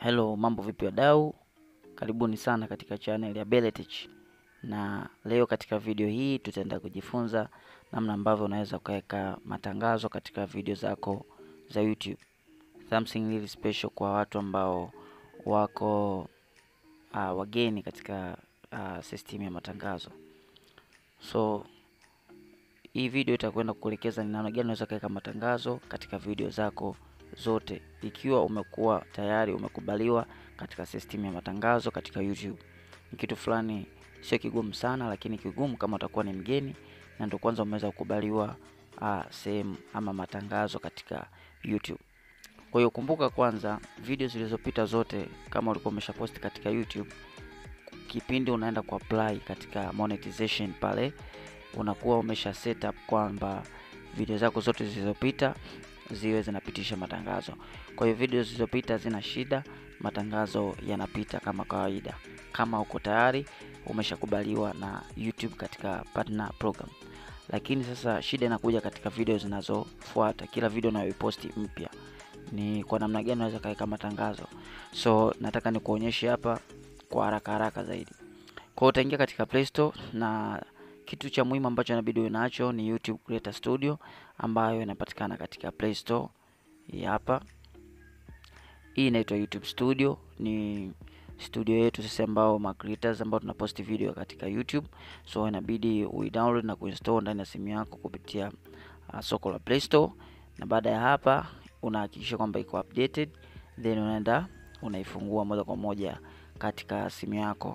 Hello, mambo vipi wadau? Karibuni sana katika channel ya Beletech. Na leo katika video hii tutaenda kujifunza namna ambavyo unaweza ukaweka matangazo katika video zako za YouTube. Something really special kwa watu ambao wako uh, wageni katika uh, system ya matangazo. So hii video itakwenda kukuelekeza ni namna gani unaweza kuweka matangazo katika video zako zote ikiwa umekuwa tayari umekubaliwa katika system ya matangazo katika YouTube. Ni kitu fulani sio kigumu sana, lakini kigumu kama utakuwa ni mgeni na ndio kwanza umeweza kukubaliwa uh, sehemu ama matangazo katika YouTube. Kwa hiyo kumbuka kwanza, video zilizopita zote kama ulikuwa umeshaposti katika YouTube, kipindi unaenda ku apply katika monetization pale unakuwa umesha set up kwamba video zako zote zilizopita ziwe zinapitisha matangazo. Kwa hiyo video zilizopita zina shida, matangazo yanapita kama kawaida, kama uko tayari umeshakubaliwa na YouTube katika partner program. Lakini sasa shida inakuja katika video zinazofuata, kila video unayoiposti mpya ni kwa namna gani unaweza kaweka matangazo. So nataka nikuonyeshe hapa kwa haraka haraka zaidi. Kwa hiyo utaingia katika Play Store na kitu cha muhimu ambacho inabidi uwe nacho ni YouTube Creator Studio ambayo inapatikana katika Play Store. Hii hapa, hii inaitwa YouTube Studio, ni studio yetu sisi ambao ma creators ambao tunaposti video katika YouTube. So inabidi uidownload na kuinstall ndani ya simu yako kupitia uh, soko la Play Store, na baada ya hapa unahakikisha kwamba iko updated, then unaenda unaifungua moja kwa moja katika simu yako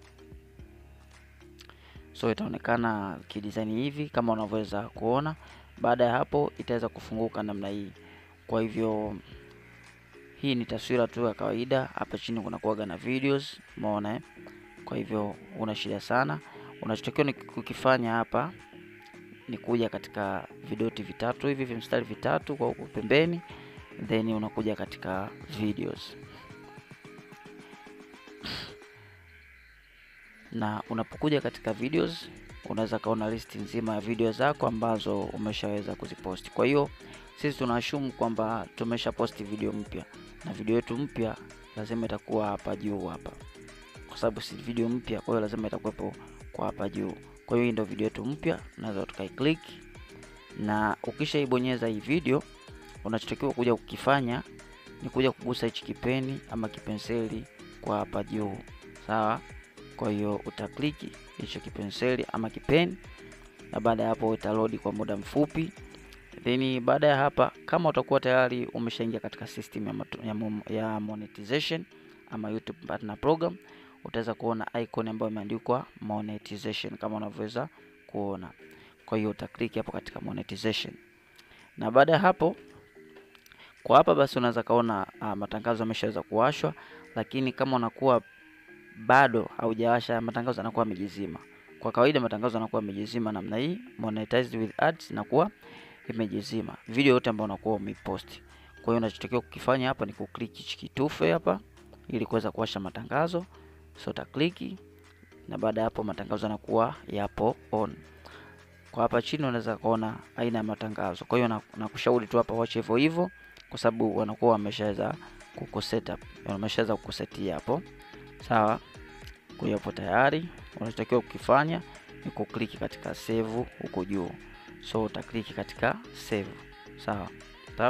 so itaonekana kidesign hivi kama unavyoweza kuona. Baada ya hapo itaweza kufunguka namna hii. Kwa hivyo hii ni taswira tu ya kawaida. Hapa chini kuna kuaga na videos, umeona eh? Kwa hivyo una shida sana, unachotakiwa ni kukifanya hapa ni kuja katika vidoti vitatu hivi vimstari vitatu kwa huku pembeni, then unakuja katika videos na unapokuja katika videos unaweza kaona listi nzima ya video zako ambazo umeshaweza kuziposti. Kwa hiyo sisi tunaashumu kwamba tumesha posti video mpya, na video yetu mpya lazima itakuwa hapa juu hapa, kwa sababu si video mpya, kwa hiyo lazima itakuwepo kwa hapa juu. Kwa hiyo hii ndio video yetu mpya, unaweza tukai click, na ukishaibonyeza hii video, unachotakiwa kuja kukifanya ni kuja kugusa hichi kipeni ama kipenseli kwa hapa juu, sawa kwa hiyo utakliki hicho kipenseli ama kipeni, na baada ya hapo italodi kwa muda mfupi. Then baada ya hapa, kama utakuwa tayari umeshaingia katika system ya, ya, ya monetization ama YouTube partner program, utaweza kuona icon ambayo imeandikwa monetization kama unavyoweza kuona. Kwa hiyo utakliki hapo katika monetization, na baada ya hapo kwa hapa basi unaweza kaona uh, matangazo yameshaweza kuwashwa, lakini kama unakuwa bado haujawasha matangazo yanakuwa yamejizima. Kwa kawaida matangazo yanakuwa yamejizima namna hii, monetized with ads inakuwa imejizima video yote ambayo unakuwa umepost. Kwa hiyo unachotakiwa kukifanya hapa ni kuklik hichi kitufe hapa ili kuweza kuwasha matangazo. So utakliki na baada ya hapo matangazo yanakuwa yapo on. Kwa hapa chini unaweza kuona aina ya matangazo. Kwa hiyo nakushauri tu hapa wache hivyo hivyo kwa sababu wanakuwa wameshaweza kukusetup, wameshaweza kukusetia hapo. Sawa, kwa hiyo hapo tayari unachotakiwa kukifanya ni kukliki katika save huko juu. So utakliki katika save, sawa tap,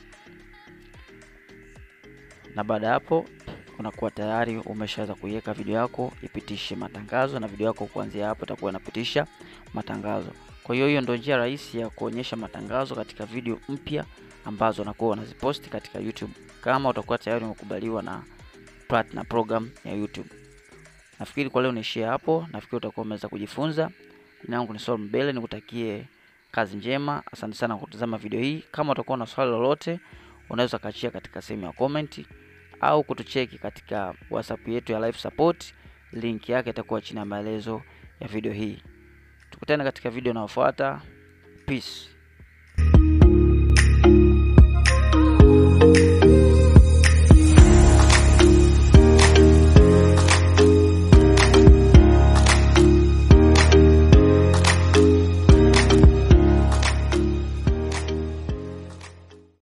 na baada ya hapo unakuwa tayari umeshaweza kuiweka video yako ipitishe matangazo, na video yako kuanzia hapo itakuwa inapitisha matangazo. Kwa hiyo hiyo ndio njia rahisi ya kuonyesha matangazo katika video mpya ambazo unakuwa unaziposti katika YouTube, kama utakuwa tayari umekubaliwa na partner program ya YouTube. Nafikiri kwa leo niishie hapo. Nafikiri utakuwa umeweza kujifunza. Jina langu ni Saul Mbele, nikutakie kazi njema. Asante sana kwa kutazama video hii. Kama utakuwa na swali lolote, unaweza kaachia katika sehemu ya comment au kutucheki katika WhatsApp yetu ya live support. Link yake itakuwa chini ya maelezo ya video hii. Tukutane katika video inayofuata. Peace.